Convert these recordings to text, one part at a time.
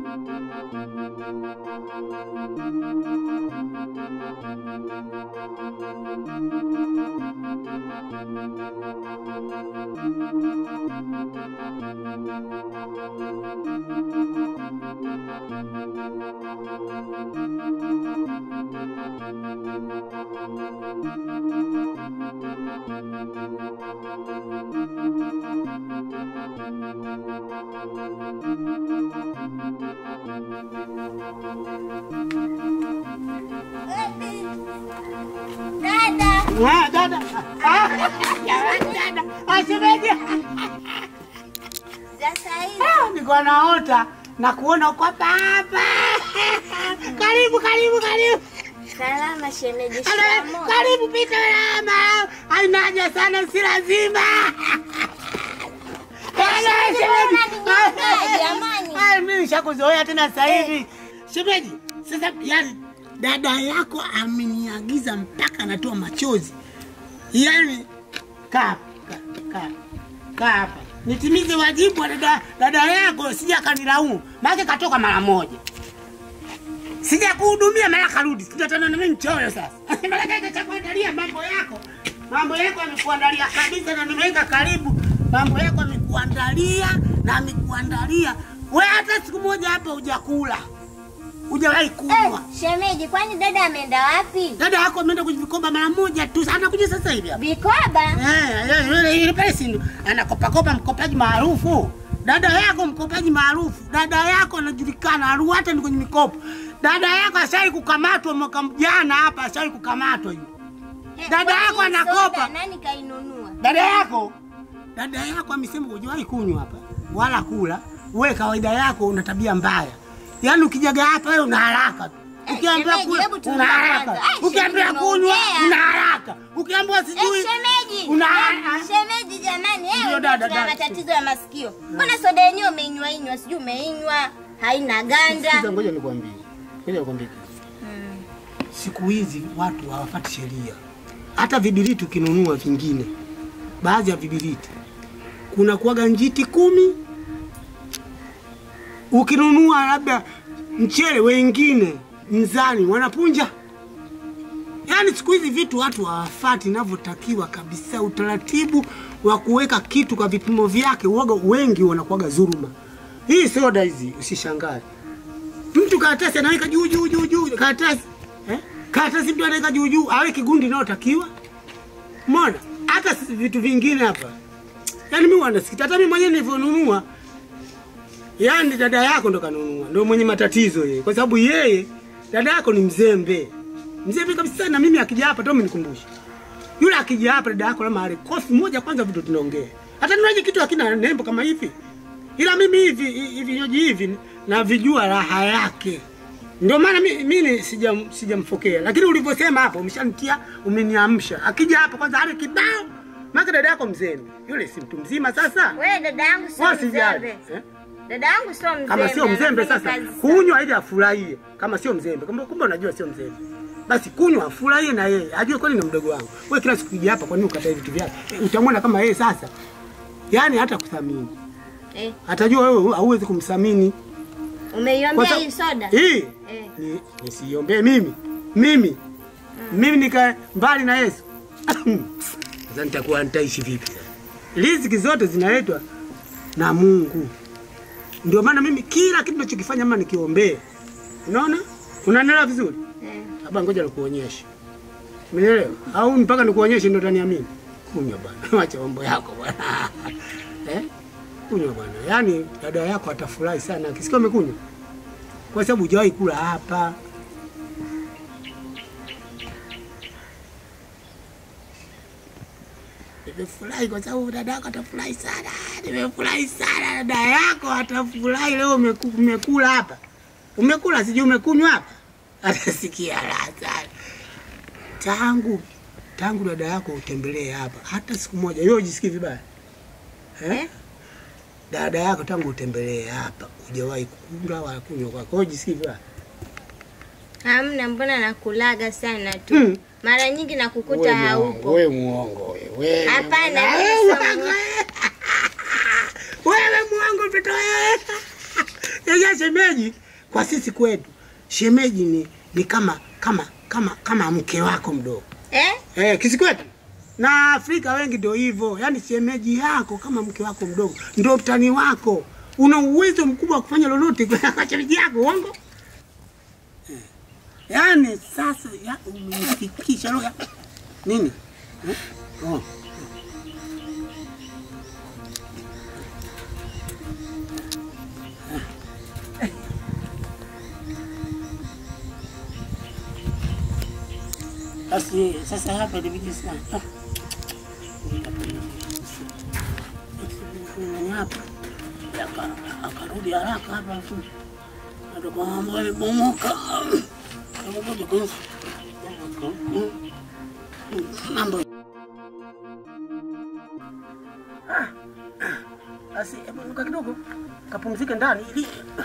Dada, Ah, dada. Ah, jamani, dada. Ah, shemeji. sasa hivi Ah, Nilikuwa naota na kuona uko hapa hapa. Karibu, karibu, karibu. salama shemeji, Karibu, shikamoo. Karibu pita salama. Haina haja sana, si lazima. Dada, shemeji, shemeji. mbona ninyonga, jamani? Ah, Mimi nishakuzoea tena sasa hivi. Shemeji, sasa yani dada yako ameniagiza mpaka anatoa machozi. Yaani kaa kaa kaa kaa hapa nitimize wajibu wa dada, dada yako, sija akanilaumu, maana katoka mara moja, sija kuhudumia mara karudi, tutatana na mimi mchoyo sasa. Maana kaka cha kuandalia mambo yako, mambo yako amekuandalia kabisa, na nimeweka karibu, mambo yako amekuandalia na amekuandalia we, hata siku moja hapa hujakula, hujawahi kunywa. Eh, shemeji, kwani dada ameenda wapi? Dada yako ameenda kwenye vikoba mara moja tu, anakuja sasa hivi hapa. Vikoba? Eh, eh, yule yule pale si ndo anakopakopa mkopaji maarufu. Dada yako mkopaji maarufu. Dada yako anajulikana aru hata ni kwenye mikopo. Dada yako ashai kukamatwa mwaka jana hapa, ashai kukamatwa yule. Eh, Dada kwani yako hii anakopa. soda Nani kainunua? Dada yako dada yako amesema hujawahi kunywa hapa wala kula. Wewe kawaida yako una tabia mbaya. Yaani ukijaga hapa wewe una haraka tu. Eh, Ukiambiwa shemeji, kula hebu tulia una haraka. kwanza. Ah, Ukiambiwa shemeji, kunywa unaongea. una haraka. Ukiambiwa Eh, sijui shemeji. una Eh, shemeji jamani, Ndio, eh, ndio dada, tuna dada. matatizo ya masikio. Mbona soda yenyewe umeinywa inywa, sijui umeinywa, haina ganda. Sikiza, ngoja nikwambie, ngoja nikwambie kitu. Siku hizi watu hawafati sheria. Hata vibiliti ukinunua vingine, baadhi ya vibiliti kuna kuwaga njiti kumi. Ukinunua labda mchele, wengine mzani wanapunja. Yaani siku hizi vitu watu hawafati inavyotakiwa kabisa. Utaratibu wa kuweka kitu kwa vipimo vyake, uoga wengi wanakuwaga dhuluma. Hii soda hizi usishangae mtu karatasi anaweka juu juu juu juu karatasi eh? karatasi mtu anaweka juu juu awe kigundi inayotakiwa mona hata si- vitu vingine hapa yaani mi wanasikita hata mi mwenyewe nilivyonunua yaani dada yako ndo kanunua ndo mwenye matatizo yeye kwa sababu yeye dada yako ni mzembe mzembe kabisa na mimi akija hapa to mnikumbushe yule akija hapa dada yako lama ale kofi moja kwanza vitu tunaongea hata niwaje kitu hakina nembo kama hivi ila mimi hivi hivi vinywaji hivi navijua raha yake ndio maana mi- mimi sijam- sijamfokea lakini ulivyosema hapo umeshanitia umeniamsha akija hapa kwanza ale kibao maka dada yako mzembe yule si mtu mzima sasa Wewe dada yangu sio Wewe usijali, mzembe. eh? Dada yangu sio mzembe. kama sio mzembe anafanya sasa kazi sana. kunywa ili afurahie kama sio mzembe kumbe kumbe unajua sio mzembe basi kunywa afurahie na yeye ajue kwani ni mdogo wangu wewe kila siku kija hapa kwa nini ukatae vitu vyake Eh, utamwona kama yeye sasa yani hata kuthamini Eh, atajua wewe hauwezi kumthamini Kwa umeiombea sababu- hii soda? hii Eh. ni nisiombee mimi mimi mimi nika mbali na Yesu sasa nitakuwa nitaishi vipi sasa riziki zote zinaletwa na Mungu ndio maana mimi kila kitu nachokifanya ama nikiombee unaona unanielewa vizuri Eh. hapa ngoja nikuonyeshe Umeelewa? Au mpaka nikuonyeshe ndio utaniamini? Kunywa bwana. Acha mambo yako bwana. Eh? Kunywa bwana. Yaani dada yako atafurahi sana akisikia umekunywa. Kwa sababu hujawahi kula hapa. Nimefurahi kwa sababu dada yako atafurahi sana. Nimefurahi sana dada yako atafurahi leo umeku- umekula hapa. Umekula sijui umekunywa hapa. Atasikia raha sana. Tangu tangu dada yako utembelee hapa hata siku moja wewe ujisikii vibaya eh? Eh? Dada yako tangu utembelee hapa hujawahi kula wala kunywa kwako, wewe ujisikii vibaya Hamna, mbona nakulaga sana tu. Mm. Mara nyingi nakukuta Wewe muongo, haupo. Wewe muongo wewe. Hapana, Wewe mimi sio muongo. Wewe muongo mtoto wewe. ya shemeji kwa sisi kwetu shemeji ni, ni kama kama kama kama mke wako mdogo Eh? eh, kisi kwetu na Afrika wengi ndio hivyo, yaani shemeji yako kama mke wako mdogo ndio mtani wako, una uwezo mkubwa wa kufanya lolote kwa shemeji yako, uongo eh. Yaani sasa ya, umenifikisha roho ya nini eh? oh. Basi sasa hapa ilibidi sana ah. Nani hapa Aka- akarudi haraka hapa afu natoka mambo yamebomoka. Hebu ngoja kwanza. mambo Ah, ah. basi hebu nuka kidogo kapumzike ndani ili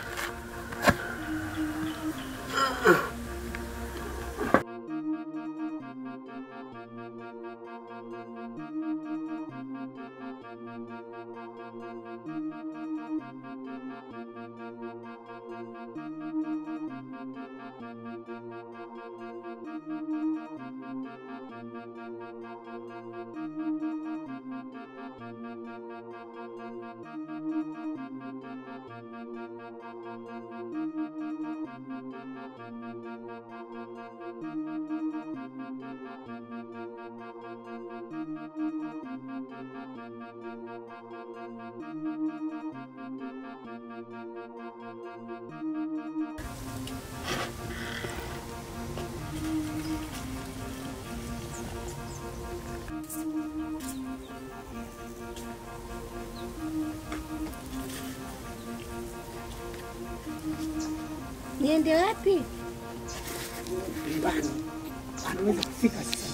Niende wapi? nyumbani anaweza kufika sasa.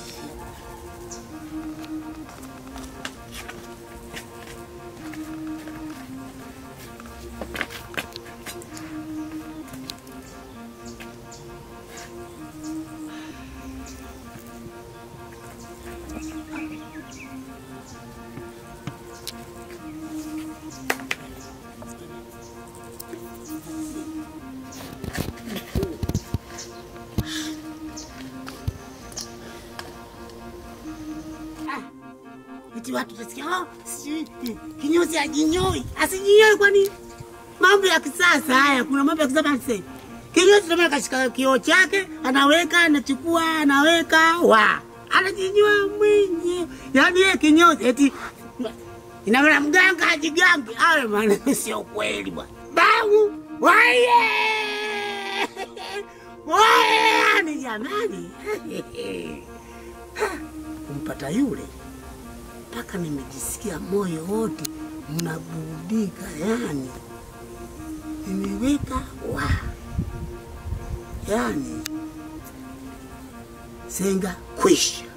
Eti watu tasikia oh, sijui eh, kinyozi ajinyoi asijinyoi. Kwani mambo ya kisasa haya? Kuna mambo ya kisasa sasa. Kinyozi ndio maana kashika kioo chake, anaweka, anachukua, anaweka, wa anajinyoa mwenyewe. Yaani yeye kinyozi eti ina maana mganga ajigange. Hayo maneno sio kweli bwana. Bangu waye waye, yani jamani kumpata yule mpaka nimejisikia moyo wote mnaburudika, yani nimeweka wa yani senga kwisha.